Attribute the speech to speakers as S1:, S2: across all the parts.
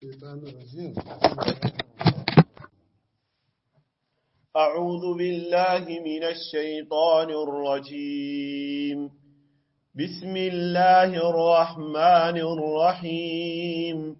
S1: الشيطان الرجيم
S2: أعوذ بالله من الشيطان الرجيم بسم الله الرحمن الرحيم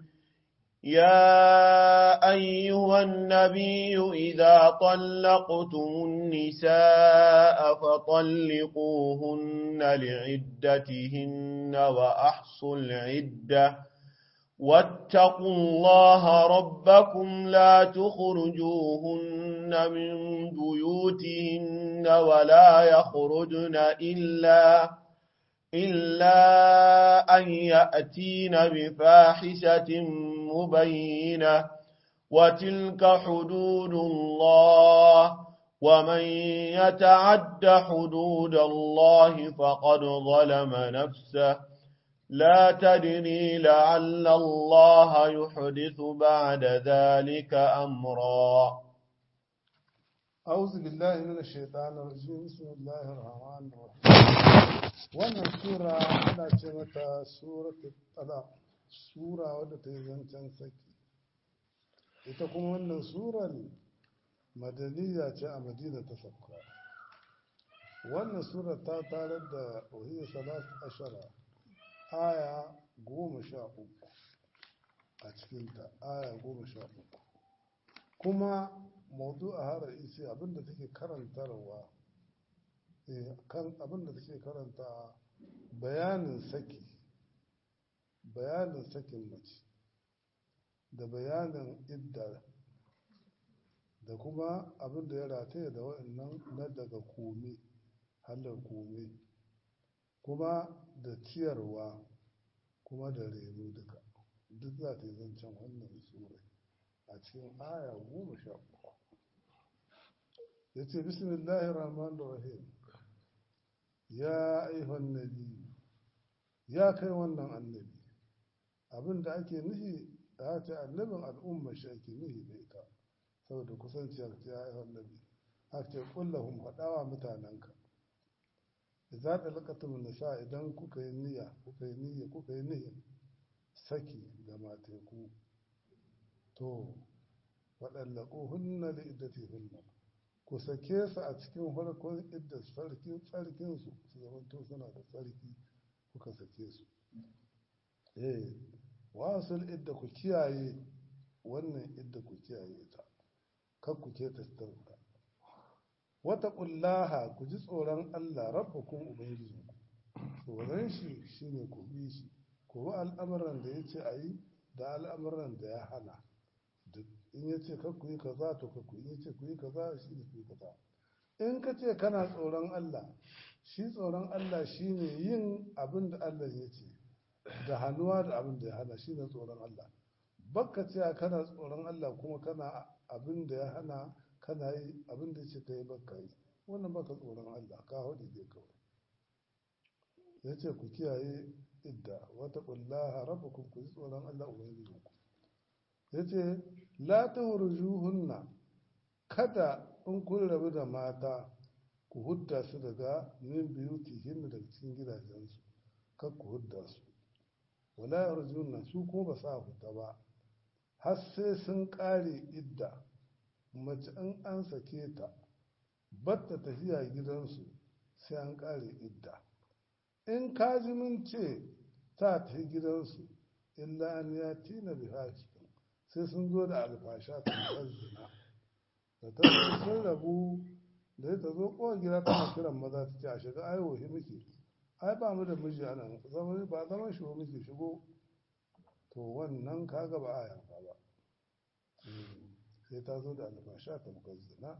S2: يا أيها النبي إذا طلقتم النساء فطلقوهن لعدتهن وأحصوا العدة واتقوا الله ربكم لا تخرجوهن من بيوتهن ولا يخرجن إلا إلا أن يأتين بفاحشة مبينة وتلك حدود الله ومن يتعد حدود الله فقد ظلم نفسه لا تدري لعل الله يحدث بعد ذلك أمرا
S1: أعوذ بالله من الشيطان الرجيم بسم الله الرحمن الرحيم wannan sura ana ce mata suratul talaq sura wadda ta yi zancen saki ita kuma wannan surar madaniya ce a madina ta sauka wannan sura ta tarar da ohiyar salat ashara aya goma sha uku a cikinta aya goma sha uku kuma maudu a harar isi abinda take karantarwa kan abinda take karanta bayanin saki bayanin sakin mace da bayanin idda da kuma abinda ya rataye da wa'annan na daga kome halar kome kuma da ciyarwa kuma da reno duka duk za ta yi zancen wannan sura a cikin aya goma sha uku ya ce bismillahir rahmanir rahim ya aihon nabi ya kai wannan annabi abin da ake nufi da ce annabin al'umma shi ake nufi da ita saboda kusanciyar ya aihon nabi ake kullahun faɗawa mutanenka za ta lakatun nisa idan kuka yi niyya kuka yi niyya kuka yi niyya saki ga mateku to waɗallaƙo hunna da iddati hunna ku sake su a cikin farkon idda sarkin tsarkinsu su zamanto suna da tsarki kuka sake su eh wasul idda ku kiyaye wannan idda ku kiyaye ta kar ku ke tastarta wata ƙullaha ku ji tsoron Allah rabbakun ubangijinku tsoron shi shine ku bi shi ku bi al'amuran da ya ce a yi da al'amuran da ya hana duk in ya ce ku yi kaza to ka ku ya ce ku yi kaza shi ne ku yi kaza in ka ce kana tsoron Allah shi tsoron Allah shine yin abin da Allah ya ce da hannuwa da abin da ya hana shi ne tsoron Allah bakka ce kana tsoron Allah kuma kana abin da ya hana kana yi abin da ce ka yi baka yi wannan baka tsoron Allah ka haɗe dai kawai ya ce ku kiyaye idda wata ƙullaha rabbukum ku ji tsoron Allah ubangijinku ya ce la ta hunna kada in kun rabu da mata ku hudda su daga min biyutihin daga cikin gidajensu kar ku hudda su wala yarjunna su kuma ba sa fita ba har sai sun ƙare idda mace in an sake ta batta tafiya gidansu sai an ƙare idda in kaji mun ce ta tafi gidansu illa an ya tina bi sai sun zo da alfasha ta zina da ta sun rabu da ta zo kowa gida tana kiran maza ta ce a shiga ai wahi muke ai ba mu da miji a nan ba zaman shi muke shigo to wannan kaga ba a yanka ba sai ta zo da albasha ta zina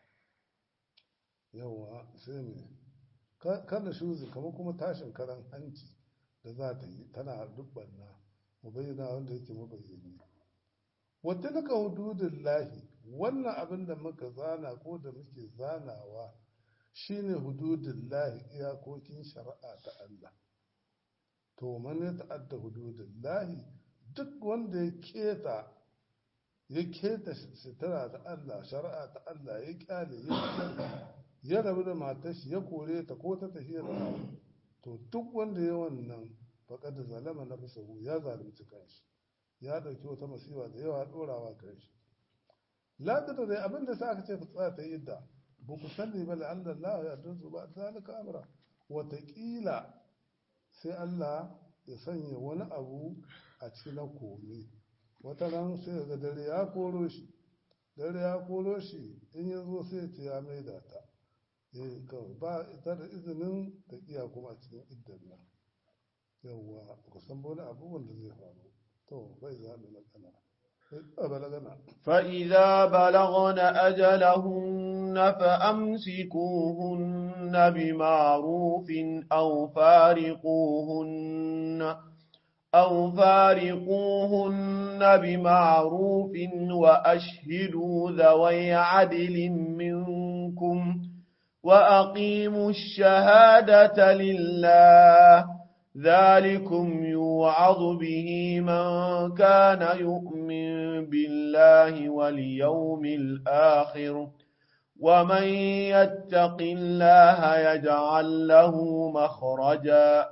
S1: yawa sai mai kada shuzi kamar kuma tashin karan hanci da za ta yi tana dubbanna mu bayyana wanda yake mabayyani wata naka hududun lahi wannan abin da muka zana ko da muke zanawa shine hududun lahi iyakokin shari'a ta Allah to man ya ta'adda hududun lahi duk wanda ya keta ya keta sitara ta Allah shari'a ta Allah ya kyale ya rabu da matar shi ya kore ta ko ta tafiya da to duk wanda ya wannan faƙad zalama na bisahu ya zalunci kanshi ya ɗauki wata masifa da yawa ɗorawa kan shi ladada dai abin da sa aka ce tsaya ta yi idda ba ku sani ba la'alla Allah ya dunsu ba zalika amra wataƙila sai Allah ya sanya wani abu a cikin na komi wata nan sai ga dare ya koro shi dare ya koro shi in ya zo sai ce ya maida ta eh kawai ba ita da izinin ta iya kuma cikin iddan nan yawwa ku san wani abubuwan da zai faru to bai zaɓi na kana بلغنا
S2: فإذا بلغن أجلهن فأمسكوهن بمعروف أو فارقوهن أو فارقوهن بمعروف وأشهدوا ذوي عدل منكم وأقيموا الشهادة لله ذلكم يوعظ به من كان يؤمن بالله واليوم الآخر ومن يتق الله يجعل له مخرجا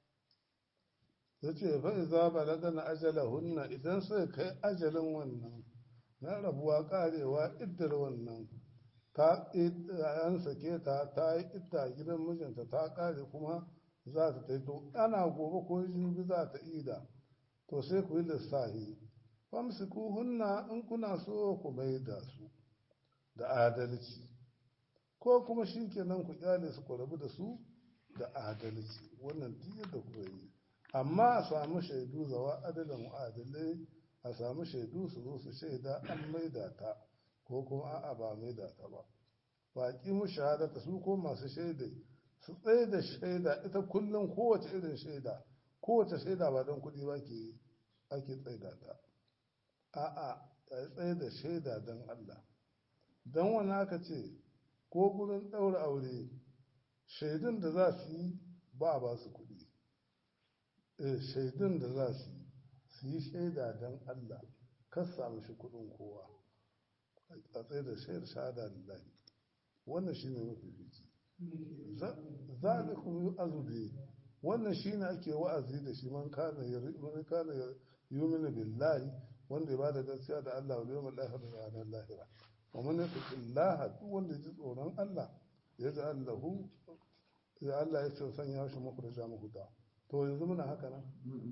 S1: yace fa iza balagana ajalahunna idan sai kai ajalin wannan na rabuwa karewa iddar wannan ta an sake ta ta yi idda gidan mijinta ta kare kuma za ta tai to ana gobe ko jibi za ta ida to sai ku yi lissahi famsiku hunna in kuna so ku mai da su da adalci ko kuma shi kenan ku kyale su ku rabu da su da adalci wannan duk yadda ku yi amma a samu shaidu zawa adalin adalai a samu shaidu su zo su shaida an maida ta ko kuma a'a ba maida ta ba baƙi mu shahadata su ko masu shaidai su tsaye da shaida ita kullum kowace irin shaida kowace shaida ba don kuɗi ba ke ake tsaida ta a'a a tsaye da shaida don Allah don wani aka ce ko gurin ɗaura aure shaidun da za su yi ba a ba su kuɗi shaidun da za su yi su yi shaida don Allah kan samu shi kuɗin kowa a tsaye da shaidar shahada lillahi wannan shine mafi fici zalikum yu'azu bi wannan shine ake wa'azi da shi man kana man kana yu'minu billahi wanda ya bada gaskiya da Allah wal yawmil akhir da ranar lahira wa man yattaqillaha duk wanda ya ji tsoron Allah ya ji Allahu ya Allah ya ce sanya shi muku da jamu huda to yanzu muna haka nan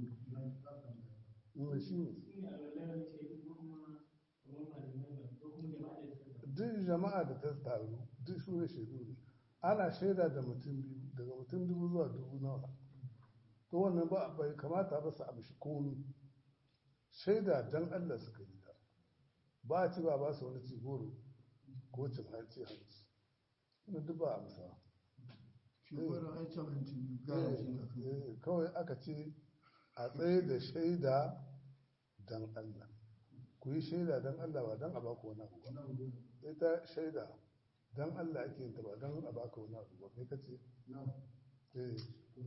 S1: mun shi ne duk jama'a da ta taru duk su ne shaidu ne ana shaida da mutum biyu daga mutum dubu zuwa dubu nawa to wannan ba bai kamata ba su amshi komi shaida dan Allah suka yi da ba a ci ba ba su wani ci goro ko cin hanci hanci ina duk ba amsa kawai aka ce a tsaye da shaida dan Allah ku yi shaida dan Allah ba dan a baku wani abu ba ita shaida dan Allah ake yin ta ba dan a baka wani abu ba kai kace eh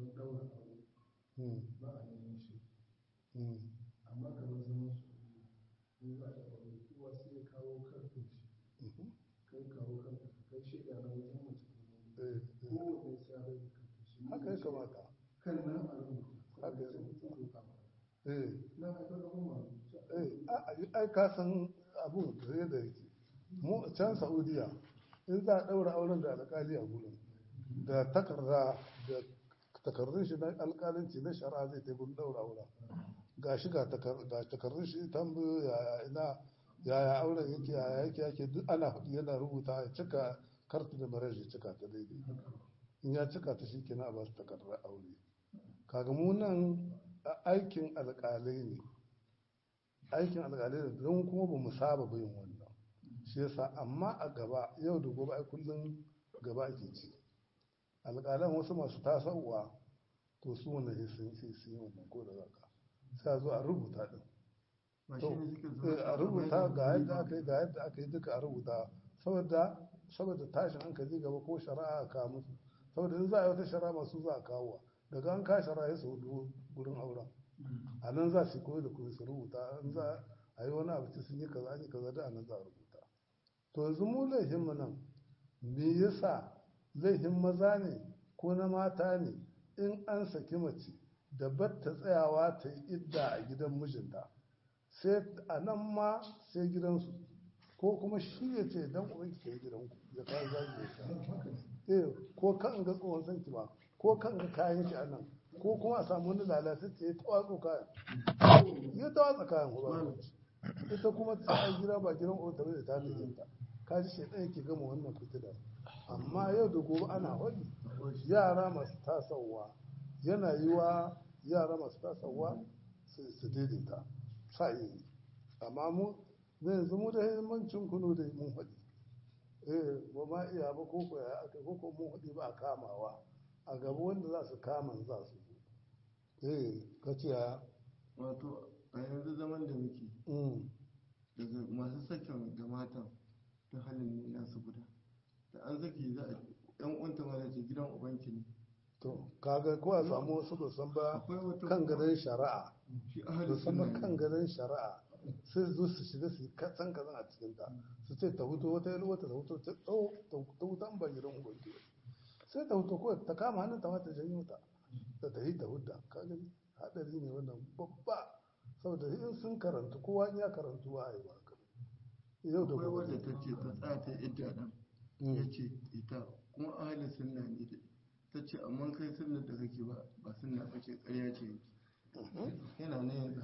S3: ba a neman shi amma kamar zaman su in za a aure kowa sai ya kawo karfin shi kai kawo karfin kai shaida na wajen mace kowanne sai ya bai karfin shi
S1: haka ya kamata
S3: kan nan a rubuta
S1: haka ya kamata eh
S3: na haifar da kuma
S1: eh ai ka san abu da yadda yake mu can Saudiya in za a ɗaura auren da alƙali a gurin da takarda da takardun shi na alƙalanci na shari'a zai ta gurin ɗaura auren ga shi ga takardun shi tambayo yaya ina yaya auren yake yaya yake yake duk ana faɗi yana rubuta ya cika kartu da maraji cika ta daidai in ya cika ta shi kenan a ba su takardar aure kaga mu nan aikin alƙalai ne aikin alƙalai ne don kuma ba mu saba bayin wannan shi yasa amma a gaba yau da gobe ai kullum gaba ake ci alƙalan wasu masu tasowa to su wannan sai sun sai sun yi wannan ko da zaka sai zo a rubuta din to a rubuta ga yadda aka yi ga yadda aka yi duka a rubuta saboda saboda tashin hankali gaba ko shari'a a kawo musu saboda in za a yi wata shari'a masu za a kawo daga an ka shari'a ya su gurin auren a nan za su koyi da kuma su rubuta in za a yi wani abu sun yi kaza an yi kaza da a nan za a rubuta to yanzu mu laifin mu nan me yasa laifin maza ne ko na mata ne in an saki mace da batta tsayawa ta yi idda a gidan mijinta sai a nan ma sai gidansu ko kuma shi ya ce dan uban ki kai gidanku ya kawo zagi ya sha eh ko kan ga tsohon sanki ba ko kan ga kayan ki a nan ko kuma a samu wani lalatacce ya tawatso kayan ya tawatsa kayan ko ba ita kuma ta gida ba gidan uban ta bai da ta ta ka ji shaidan yake gama wannan fitilar amma yau da gobe ana wani yara masu tasowa yana yi wa yara masu tasowa su daidaita sa yi amma mu na yanzu mu da himmancin kuno da mun haɗi eh ba ma iya ba ko ko ya aka ko ko mun haɗi ba a kamawa a gaba wanda za su kama za su zo eh ka ce ya
S4: wato a yanzu zaman da muke
S1: mm
S4: daga masu sakin da matan ta halin ne nasu guda da an saki za a yan uwanta ma da ce gidan ubanki ne
S1: to kaga ko a samu wasu ba san ba
S4: akwai wata
S1: kan gadon shari'a
S4: shi
S1: ba
S4: ahalin
S1: san ba
S4: sunna
S1: kan
S4: ne
S1: gadon shari'a sai su zo su shiga su yi katsan kazan a cikin ta su ce ta huto wata yi wata ta huto ta tsawo ta hutan ba gidan ubangi ba sai ta huto ko ta kama hannun ta ta janyo ta da ta yi ta hudda ka gani hadari ne wannan babba saboda in sun karanta kowa in ya karantu ba a yi ba haka. yau da
S4: akwai
S1: gobe
S4: wadda ta ce ta tsaya ta idda nan ya ce ita kuma ahalin sunna ne ita ta ce amma kai sunna da kake ba ba sunna ba ce ƙarya ce yana nan yanzu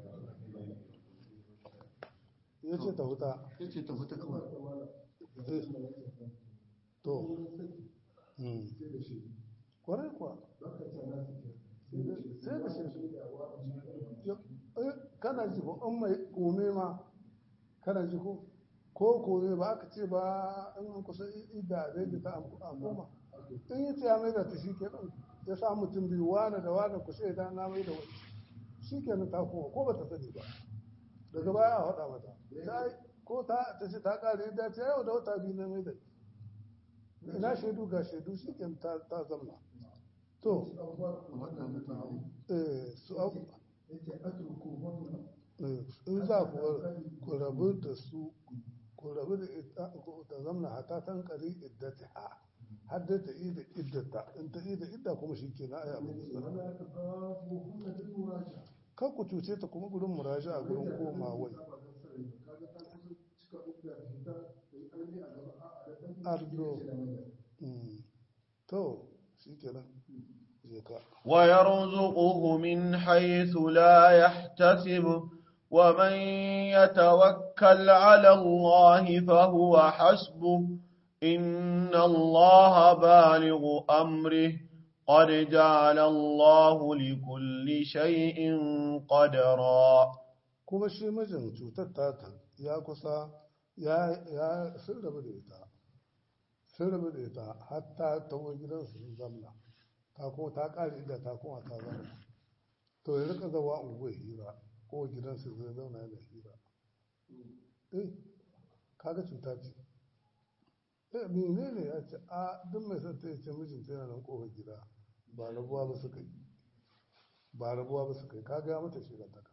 S1: ya ce ta huta
S4: ya ce ta fita kawai
S1: eh, to mm.
S3: sai da shi
S1: kwarai kuwa
S3: za ka ce na su ke
S1: sai da shi Eh, kana ji ko an mai kome ma kana ji ko ko kome ba aka ce ba in an kusa ida zai da ta amfuma in yi ya mai da ta shi kenan ya sa mutum biyu wane da wane ku sai da na mai da wani shi kenan ta koma ko ba ta sani ba daga baya a faɗa mata ta yi- ko ta ta ce ta ƙare da ta yau da wata biyu na mai da ina shaidu ga shaidu shi kenan ta ta zamna to
S4: a wata mutane
S1: eh, su abu
S3: yake atruku wannan
S1: in za ku ku rabu da su ku rabu da ita ku ta zamna hata tan kari iddata ha har da ta ida iddata in ta ida idda kuma shi ke na aya abu da sana
S3: wala ta babu hunna bil muraja
S1: kan ku cuce ta kuma gurin muraja a gurin koma wai
S3: kaga ta kusa cika uku da fita da an yi a gaba a da dan
S1: Ardo.
S3: ce da mai
S1: Mm. to shi kenan je ka
S2: ويرزقه من حيث لا يحتسب ومن يتوكل على الله فهو حسبه إن الله بالغ أمره قد جعل الله لكل شيء قدرا
S1: kuma shi mijin cutar tata ya kusa ya ya sun rabu da ita sun rabu da ita har ta tawo gidansu sun zamna ta kuma ta kare inda ta kuma ta zamna to ya rika zawa unguwar hira ko gidansu zai zauna yana hira eh kaga cuta ce eh mene ne ya ce a duk mai son ta ya ce mijinta yana nan kofar gida ba rabuwa ba suka yi ba rabuwa ba suka yi kaga ya mata shiga ta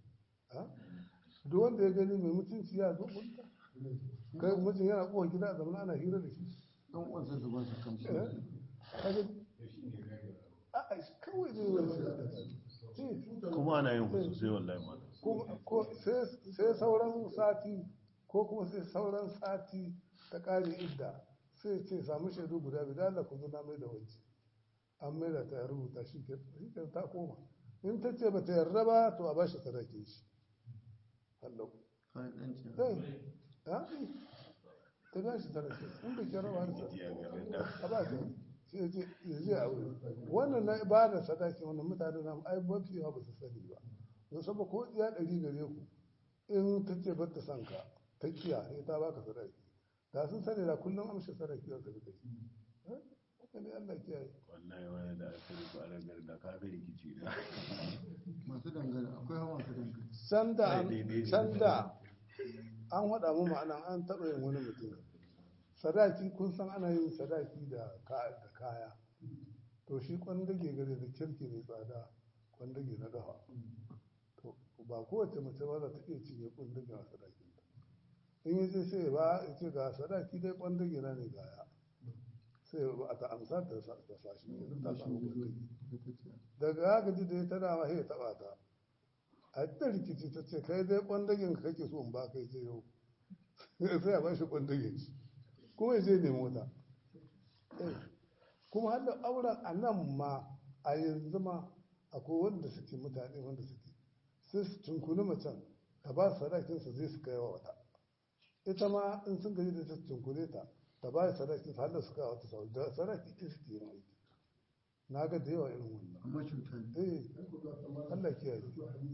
S1: duk wanda ya gani mai mutunci ya zo gunta kai mutum yana kowa gida a zamanin ana hira da shi
S4: dan uwansa su ba su kansu
S1: eh kaga a kawai zai wani shi
S2: kuma ana yin hutu sai wallahi ma
S1: kuma ko sai sai sauran sati ko kuma sai sauran sati ta kare idda sai ce samu shaidu guda biyu da Allah ku zo na mai da wanci an mai da ta ya rubuta shi ke shi ke ta koma in ta ce ba ta yarda ba to a bashi sadakin shi hallau
S4: kai dan ce
S1: Zai, ha? Ta ba shi sadaki, in bai kira ba da a ba ta sai je ya je a wuri. Wannan na ba da sadaki wannan mutane na ai mafi yawa ba su sani ba. Don saboda ko iya ɗari gare ku in ta ce ba ta son ka ta kiya sai ta baka sadaki. Da sun sani da kullum amshi sadaki za su rika yi. Eh? Haka ne Allah kiyaye.
S2: wallahi wani da aka rufe a ragar da kaga rikici da
S4: masu dangane akwai hawa masu dangane
S1: Can da
S2: Ai, daidai ne.
S1: can da an haɗa mu ma'ana an taɓa yin wani mutum sadaki kun san ana yin sadaki da ka- da kaya to shi kwandage gare da kirki mai tsada kwandage na gafa to ba kowace mace ba za ta iya cinye kwandage a sadakin ta in yi sai sai ba ya ce ga sadaki dai kwandage na ne gaya sai ba a ta amsa ta sa ta sa shi ne ta samu kwandage daga haka ji da ya tana ma sai ya taɓa ta a ta rikici ta ce kai dai kwandagen ka kake so in ba kai je yau sai a ba shi kwandagen shi kuma ya je nemo ta Eh, kuma har da auren a nan ma a yanzu ma akwai wanda suke mutane wanda suke sai su tunkuni macen ta ba sadakinsa zai su kai wa wata ita ma in sun gaji da ta tunkune ta ta ba sadakin har da su kai wa wata sau da sadaki ɗin suke yin aiki na ga da yawa irin wannan
S4: amma cuta ne
S1: eh Allah kiyaye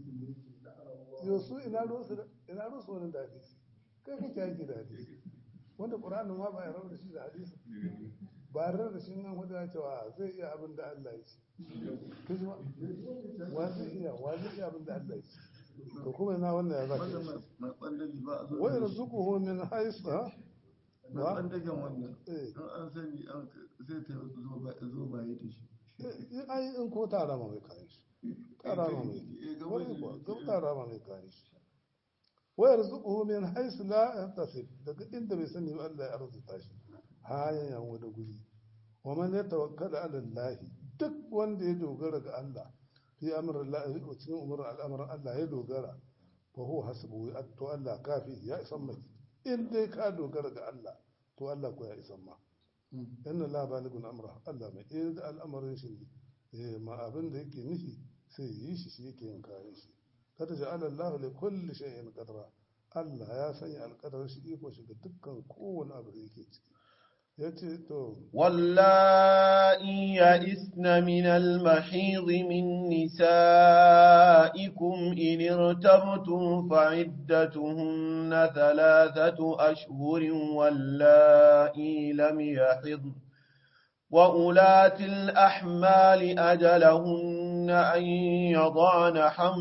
S1: yau su ina rusu da- ina rusu wani da hadisi kai kake aiki da hadisi wanda qur'anin ma ba ya rabu da shi da hadisi ba ya rabu da shi nan wanda ya cewa zai iya abin da Allah ya ce kaji ma wa zai iya wa zai iya abin da Allah ya ce to kuma ina wannan ya zaka
S4: wanda
S1: yi
S4: mai mai ɓandagi ba a zo
S1: wa yarzuquhu min haythu ha
S4: mai
S1: wa
S4: ɓandagen wannan
S1: eh
S4: in an sani an zai ta zo ba zo baye da shi
S1: eh, ai in ko tara ma mai kayan shi tara ma mai
S4: Eh, ga
S1: wani
S4: wani-
S1: kuwa ga tara ma mai kayan shi wa yarzuquhu min haythu la yahtasib daga inda bai sani ba Allah ya arzuta shi hayan yan wani guri wa man yatawakkala ala Allah duk wanda ya dogara ga Allah fi amrin Allah cikin umurin al'amarin Allah ya dogara fa huwa hasbuhu to Allah kafi ya isan mai in dai ka dogara ga Allah to Allah ko ya isan ma inna la baligun amra Allah mai iya da al'amarin shi ne eh ma abin da yake nufi sai yi shi shi yake yin kayan shi kada ja'ala Allah li kulli shay'in qadra Allah ya sanya alƙadar shi iko shi ga dukkan kowane abu da yake ciki yace to
S5: واللائي يئسن من المحيض من نسائكم إن ارتبتم فعدتهن ثلاثة أشهر واللائي لم يحضن وأولاة الأحمال أجلهن أن يضعن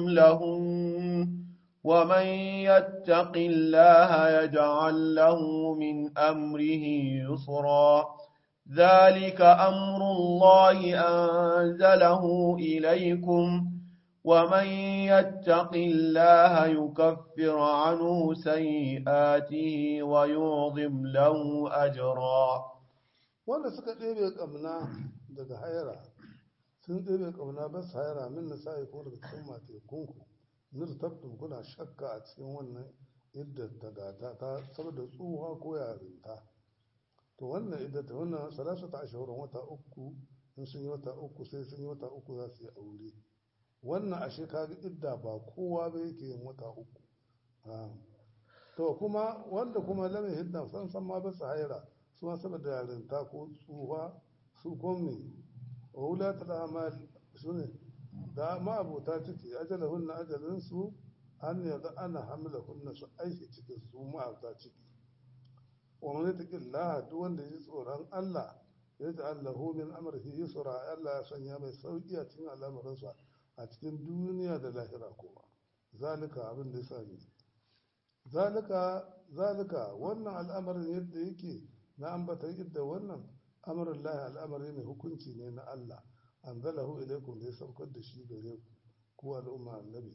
S5: حملهن ومن يتق الله يجعل له من أمره يسرا ذلك أمر الله أنزله إليكم ومن يتق الله يكفر عنه سيئاته ويعظم له أجرا
S1: wanda suka ɗebe ƙamna daga haira sun ɗebe ƙamna ba su haira min na sa'i ko daga cikin matekunku nirtabtum kuna shakka a cikin wannan iddar ta gata ta saboda tsuha ko yarinta to wannan iddar ta wannan salasa ta ashirin wata uku in sun yi wata uku sai sun yi wata uku za su yi aure wannan ashe kaga idda ba kowa ba yake yin wata uku Ah. to kuma wanda kuma lamin hidda san san ma ba su haira su ma saboda yarinta ko tsuha su komi wa wulata da amal su ne da ma'abota ciki ajalahunna ajalinsu an yaga ana hamla hunna su aiki cikin su ma'abota ciki wa man yattaqillaha duk wanda ya ji tsoron Allah ya ji Allahu min amrihi yusra Allah ya sanya mai sauki a cikin al'amuransa a cikin duniya da lahira kuma zalika abin da yasa ne zalika zalika wannan al'amarin yadda yake na ambata yadda wannan amrul lahi al'amari ne hukunci ne na Allah anzalahu ilaikum da ya saukar da shi gare ku ku al'umma annabi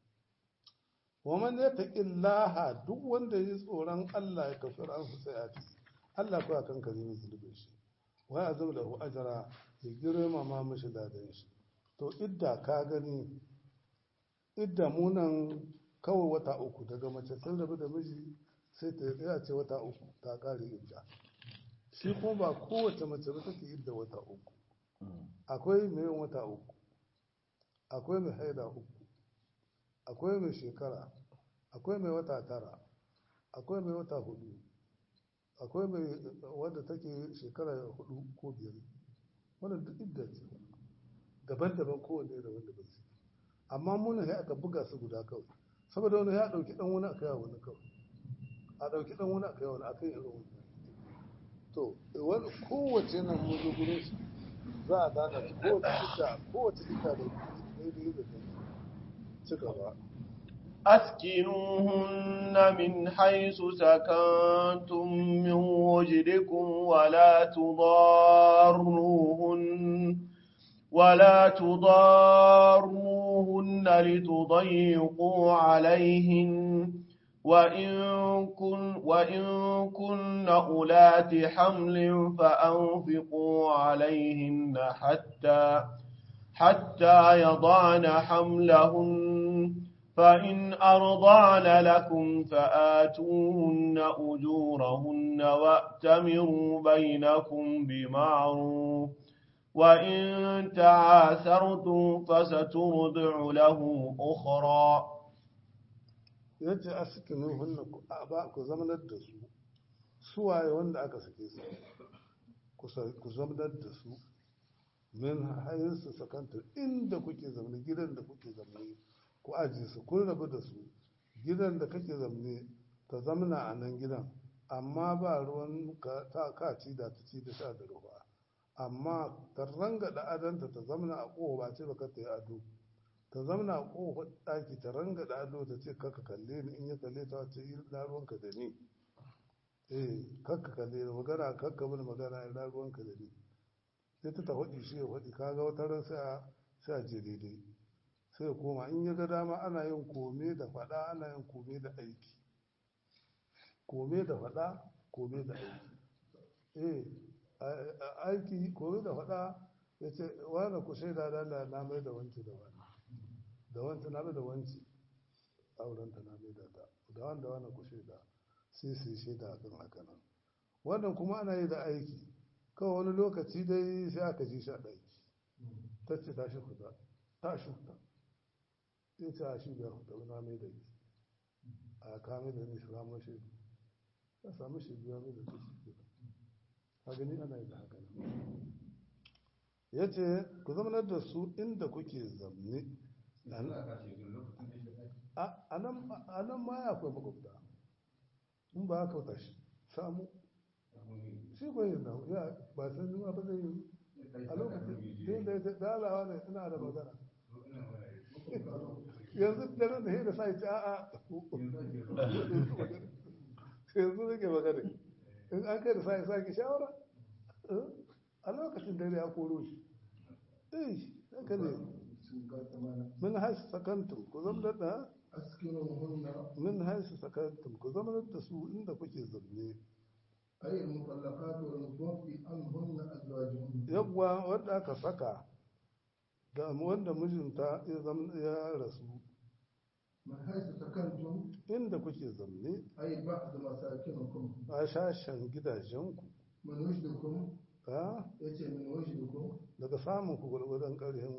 S1: wa man yattaqillaha duk wanda ya tsoron Allah ya kafir an su sayati Allah ko akan kare ne zulubin shi wa ya zama lahu ajra ya girma ma mishi ladan shi to idda ka gani idda munan kawai wata uku daga mace sun rabu da miji sai ta tsaya ce wata uku ta kare idda shi kuma ba kowace mace ba take idda wata uku akwai mai yin wata uku akwai mai haida uku akwai mai shekara akwai mai wata tara akwai mai wata hudu akwai mai wadda take shekara hudu ko biyar wannan duk idda ce daban-daban kowanne da wanda bai amma muna ya aka buga su guda kawai saboda wani ya dauki dan wani aka yawa wani kawai a dauki dan wani aka yawa wani aka yi irin wani to wani kowace nan mun zo gurin shi za a gane kowace ita kowace ita da daidai da ta ci gaba
S5: أسكنوهن من حيث سكنتم من وجدكم ولا تضاروهن ولا تضاروهن لتضيقوا عليهن وإن كن وإن كن أولات حمل فأنفقوا عليهن حتى حتى يضعن حملهن فإن أرضعن لكم فآتوهن أجورهن وأتمروا بينكم بمعروف وإن تعاثرتم فسترضع له أخرى
S1: ya ce a sikinin hunna ba ku zamanar da su suwaye wanda aka sake su ku zamanar da su min hayin su sakanta inda kuke zamani gidan da kuke zamani ku aji su kun rabu da su gidan da kake zamani ta zamana a nan gidan amma ba ruwan ta ka ci da ta ci da sha da ruwa amma ta ranga da adanta ta zamana a kowa ba ce ba ka ta yi ado ta zamana a kofar ɗaki ta ranga da ado ta ce kaka kalle ni in ya kalle ta ce yi na ruwanka da ni eh kaka kalle ni magana kaka mini magana ya na ruwanka da ni sai ta ta faɗi shi ya faɗi kaga wata ran sai a sai a je daidai sai ya koma in ya ga dama ana yin kome da faɗa ana yin kome da aiki kome da faɗa kome da aiki eh aiki kome da faɗa ya ce wani ku shaida da na mai da wanci da wani da wanta na da wanci aurenta na bai da ta da wanda wani ku shaida sai su yi shaida a kan haka nan wannan kuma ana yi da aiki kawai wani lokaci dai sai aka ji shi a ɗaki ta ce tashi fita tashi fita ya ce a shi biyar fita na mai da ki a kame da ni samun shaidu ya samu shaidu ya mai da ta shi a gani ana yi da haka nan ya ce ku zamanar da su inda kuke zamne a nan ma ya akwai makwabta in ba haka wata shi samu shi ko yin nan ya ba san yi ba zai yi a lokacin da ya dalawa ne ina da magana yanzu da nan da ya da sa ci a'a yanzu nake magana in an kai da sa ya sake shawara a lokacin da ya koro shi eh haka ne من حيث سكنتم كزم لنا
S3: أسكنوهن
S1: من حيث سكنتم كزم لنا سوء إن كوكي زمني
S3: أي المطلقات والمتوفي عنهن أزواجهن
S1: yawwa wanda aka saka da wanda mijinta ya zam ya rasu
S3: من حيث سكنتم
S1: inda kuke zamne
S3: أي بعد مساكنكم
S1: a shashen gidajenku
S3: من وجدكم
S1: ha
S3: يتي من وجدكم
S1: daga samun ku gwargwadon ƙarfinku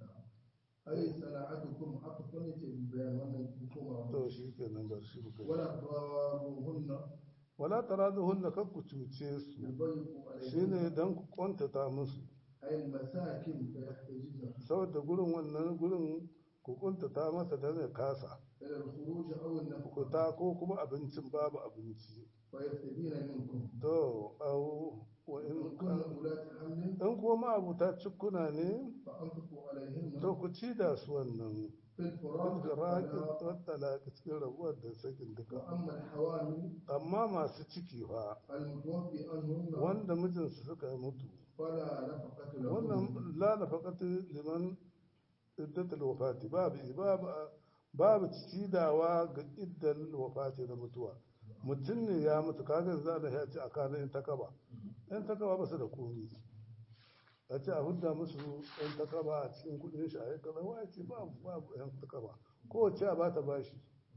S3: أي صناعتكم عطفا يتي بيان wannan hukuma
S1: to shi ke nan bar shi bukai
S3: ولا تضاروهن
S1: wala taraduhunna kar ku cuce su
S3: يضيق
S1: shine
S3: عليهن
S1: dan ku kwantata musu
S3: أي المساكن فيحتجزن
S1: saboda gurin wannan gurin ku kuntata masa da zai kasa
S3: إلى الخروج أو النفقة
S1: kuta ko kuma abincin babu abinci
S3: ويستبين منكم
S1: to au wa
S3: إن
S1: in
S3: كن أولاد حمل
S1: in kuma abuta cikuna ne
S3: فأنفقوا عليهن
S1: to ku ci da su wannan
S3: في الفراق
S1: ilgiraki
S3: والطلاق.
S1: wattala cikin rabuwar da sakin duka
S3: وأما الحوامل
S1: amma masu ciki fa
S3: المتوفي عنهن
S1: wanda mijinsu suka mutu
S3: فلا نفقة لهن
S1: wannan la nafaqatu liman iddatul wafati babu babu babu cidawa ga iddal wafati da mutuwa mutum ne ya mutu kaga za da ya ce a kana in takaba in takaba ba su da komi a ce a hudda musu in takaba a cikin kudin shi a yi kaza wa ce babu babu yan takaba kowace a bata bashi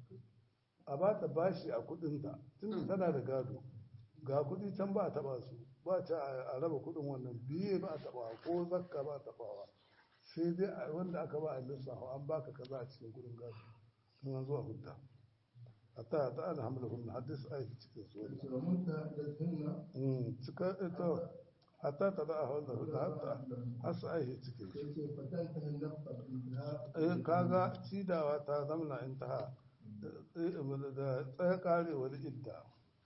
S1: a bata bashi a kudinta tun tana da gado ga kudi can ba a taba su ba ta a raba kudin wannan biye ba a taba ko zakka ba a tabawa sai dai a wanda aka ba a lissafa an baka kaza a cikin kudin gado in an zuwa hudda hatta ta ana hamla hunna hadis aiki cikin su wannan
S3: ومنتهزهن
S1: Mm, cika ita hatta ta da a hannun hudda hatta har su aiki cikin shi
S3: كيف فتنتهي النفقة بانتهاء
S1: eh kaga cidawa ta zamna intaha da da tsaya karewar idda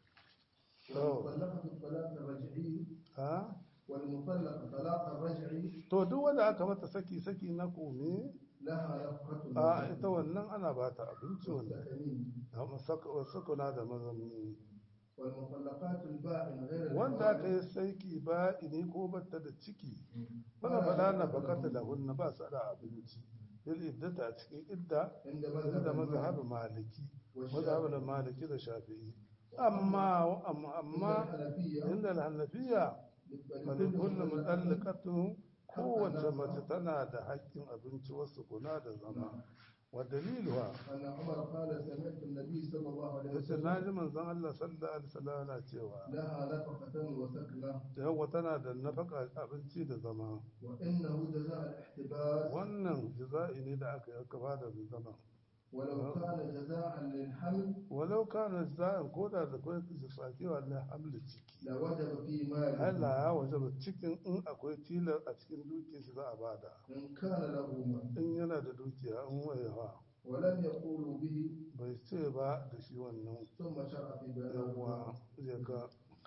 S3: والمطلقة الطلاق الرجعي
S1: ha
S3: والمطلق طلاق الرجعي
S1: to duk wanda aka mata saki saki na kome
S3: لها نفقة
S1: a ita wannan ana ba ta abinci wannan
S3: والسكنين
S1: sakuna da mazamni
S3: والمطلقات البائن غير
S1: wanda aka
S3: الحوامل
S1: yi saiki ba ini ko batta da ciki wala fala na bakata da hunna ba su da abinci bil iddata a cikin idda
S3: عند
S1: inda mazhab
S3: مذهب
S1: maliki
S3: والشافعي
S1: mazhab da maliki da shafi'i amma amma amma
S3: الحنفية
S1: inda al-hanafiya falin kullu mutallaqatu kowace mace tana da haƙƙin abinci wasu kuna da zama wa daliluha
S3: أن عمر قال سمعت النبي صلى الله عليه
S1: yace
S3: وسلم
S1: naji manzon Allah sallallahu alaihi wasallam yana cewa
S3: لها نفقة وسكنة
S1: yawa tana da nafaka abinci da zama
S3: وإنه جزاء الاحتباس
S1: wannan jaza'i ne da aka yi aka bada da zama
S3: ولو كان جزاء للحمل
S1: walau kana za'in ko da da kai jisaki wallahi hamli ciki
S3: لوجب في ماله
S1: Allah ya wajaba cikin in akwai tilar a cikin dukiyar shi za a bada
S3: إن كان له مال
S1: in yana da dukiya in wayewa
S3: ولم يقولوا به
S1: bai ce ba da shi wannan
S3: ثم شرع في بيان
S1: yawa zai ga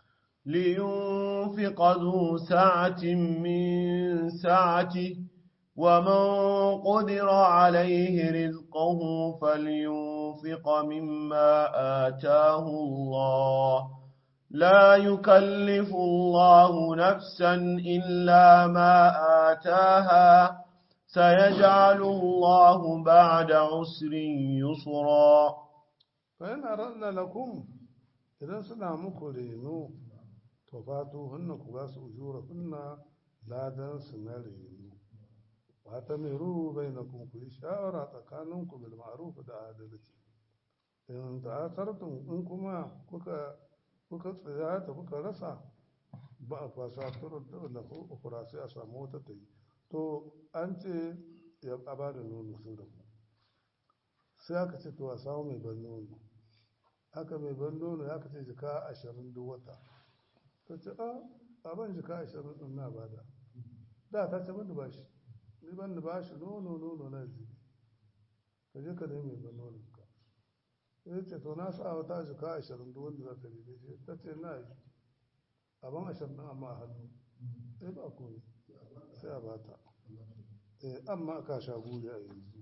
S5: لينفق ذو سعة من سعته ومن قدر عليه رزقه فلينفق مما آتاه الله لا يكلف الله نفسا إلا ما آتاها سيجعل الله بعد عسر يسرا
S1: فإن أردنا لكم إذا سنا muku reno to fatu hunna ku ba su ujura hunna ladan su na reno wa ta miru bainakum ku yi shawara tsakaninku bil ma'ruf da adalci in ta'asartum in kuma kuka kuka tsaya ta kuka rasa ba a fasa turun da wala ukura sai a samu wata ta yi to an ce ya ba da nono sun da ku sai aka ce to a samu mai ban nono haka mai ban nono ya kace jika ashirin duk wata ta ce a abin jika ashirin din na bada da ta ce ban bashi ni ban da bashi nono nono na zibi ka je ka nemi mai ban nono ka ya ce to na sa wata jika ashirin duk wanda za ta ribe shi ta ce na yi abin ashirin din amma a hannu sai ba komai sai a bata eh amma ka sha guri a yanzu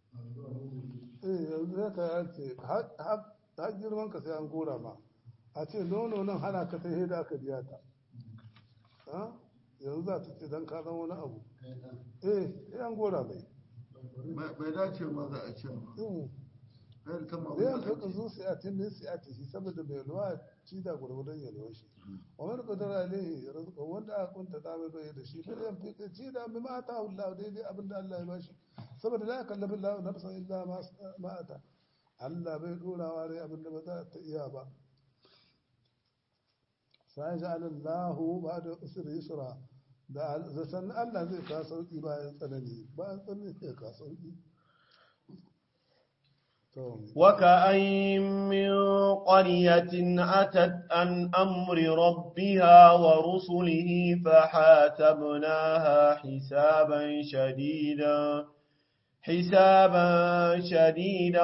S1: eh yanzu ya ka ce har girman ka sai an gora ma a ce nono nan hana ka ta da aka biya ta ha? yanzu za ta ce don ka zama wani abu eh sai an gora mai
S4: bai dace ma za a ce ma
S1: Mm.
S4: kai ta ma
S1: zai yanka ka zo sai a tilin sai a tafi saboda mai luwa ci da gwargwadon yalwar shi wani kudin alaihi rizqa wanda aka kunta ta mai bai da shi fa yan fi ci da bi ma ta Allah daidai abin da Allah ya bashi saboda la kallafi Allah nafsan illa ma ma ata Allah bai dorawa rai abin da ba za ta iya ba sai ja Allah ba da usri yusra da zasan Allah zai ka sauki bayan tsanani bayan tsanani sai ka sauki to
S5: وكأين من قرية أتت عن أمر ربها ورسله فحاسبناها حسابا شديدا حسابا شديدا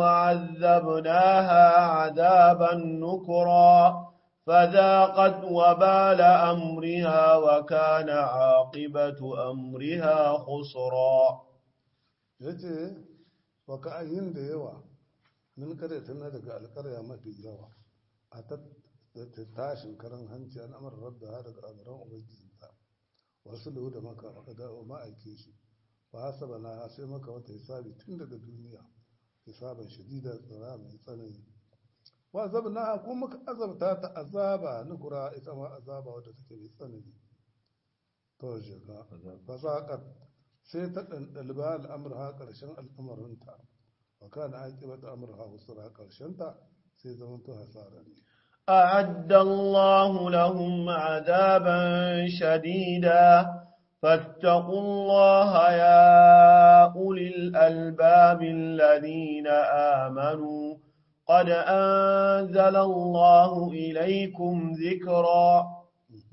S5: وعذبناها عذابا نكرا فذاقت وبال أمرها وكان عاقبة أمرها خسرا
S1: ya ce wa ka'ayin da yawa min kare tana daga alkarya mafi yawa a ta ta tashin karan hanci an amara rabda ha daga amuran ubangijinta wasu lahu da maka da ma'aike shi ba hasaba na sai maka wata hisabi tun daga duniya hisaban shadida tsara mai tsanani wa zabna ko muka azabta ta azaba nukura ita ma azaba wadda take mai tsanani to shiga fasaqat sai ta ɗanɗalba al'amurha ƙarshen al'amarinta wa kana aƙibata amurha husra ƙarshenta sai zama to hasara ne
S5: أعد الله لهم عذابا شديدا فاتقوا الله يا أولي الألباب الذين آمنوا قد أنزل الله إليكم ذكرا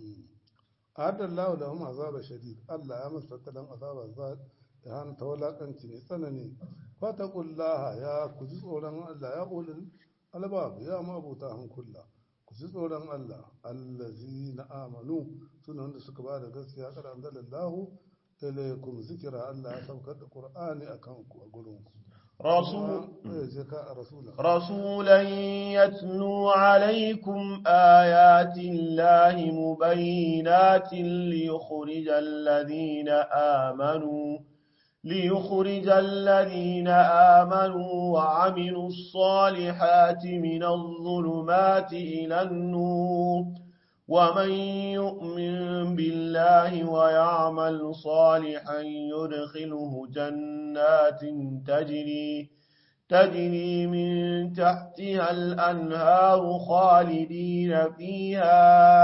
S1: أعد الله لهم عذاب شديد الله يا من فتلهم عذاب الزاد ya hana ta walakanci mai tsanani fatakullaha ya ku ji tsoron Allah ya ulul albab ya mabuta hankula ku ji tsoron Allah allazi na amanu suna wanda suka ba da gaskiya kada anzalallahu ilaykum zikira Allah ya saukar da Qur'ani akan ku a gurin ku
S5: رسول
S1: eh je ka a rasula
S5: رسولا يتلو عليكم آيات الله مبينات ليخرج الذين آمنوا ليخرج الذين آمنوا وعملوا الصالحات من الظلمات إلى النور ومن يؤمن بالله ويعمل صالحا يدخله جنات تجري تجري من تحتها الأنهار خالدين فيها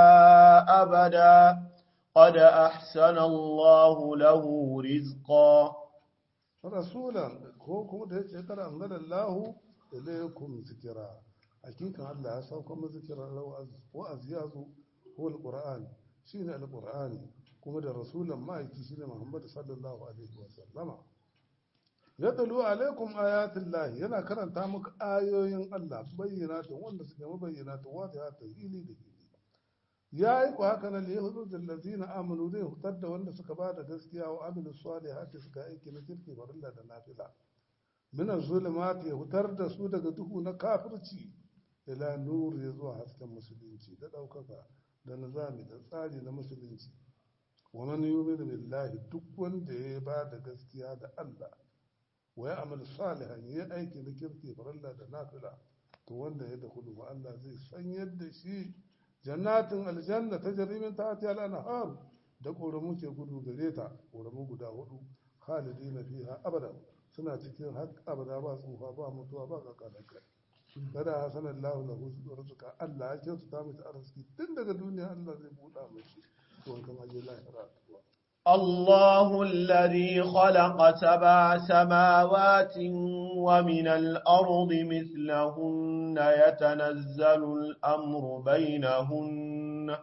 S5: أبدا قد أحسن الله له رزقا
S1: rasulan ko kuma da yace kada an gada lahu ilaykum zikira hakikan Allah ya sauka mu zikira wa'az ya zo huwa alquran shine alqur'ani kuma da rasulan ma'aiki shine Muhammad sallallahu alaihi wa sallama yatlu alaikum ayatillahi yana karanta muku ayoyin Allah bayyana ta wanda suke mabayyana ta wata ta hili da hili ya yi ku haka nan ya hudu da lazina amanu zai hutar da wanda suka ba da gaskiya wa amilu salihati suka aiki na kirki farilla da nafila min zulumati ya hutar da su daga duhu na kafirci ila nur ya zuwa hasken musulunci da ɗaukaka da nizami da tsari na musulunci wa man yu'minu billahi duk wanda ya ba da gaskiya da Allah wa ya amal salihan ya aiki na kirki farilla da nafila to wanda ya da hudu Allah zai sanyar da shi jannatin aljanna ta jarimin ta ta al'anhar da ƙoramu ke gudu gare ta ƙoramu guda hudu khalidi na fiha abada suna cikin har abada ba tsufa ba mutuwa ba kakalar kai kada hasanan lahu lahu rizqa Allah ya kyautata masa arziki tun daga duniya Allah zai buɗa mashi to kama je lahira
S5: الله الذي خلق سبع سماوات ومن الأرض مثلهن يتنزل الأمر بينهن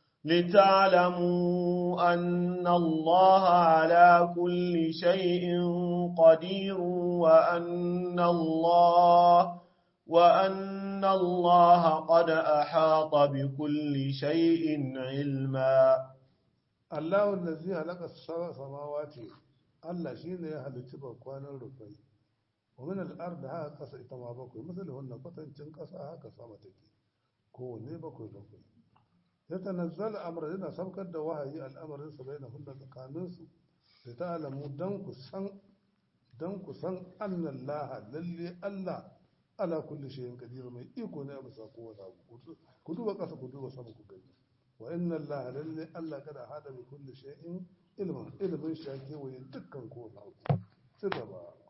S5: لتعلموا أن الله على كل شيء قدير وأن الله وأن الله قد أحاط بكل شيء علما
S1: Allah wallazi halaka sab'a samawati Allah shine ya halicci bakwanan rufai wa min al-ard haka kasa ita ma bakwai misali wannan kwatancin kasa haka sama take kowanne bakwai bakwai ya tanazzala amra yana saukar da wahayi al'amarin sa bai na hunna tsakanin su da ta'alamu dan ku san dan ku san annallaha lalle Allah ala kulli shay'in qadir mai iko ne a bisa kowace abu ku duba kasa ku duba sama ku gani وإن الله للي ألا قد أحاط بكل شيء علما علم شاكي ويدكن كون سربا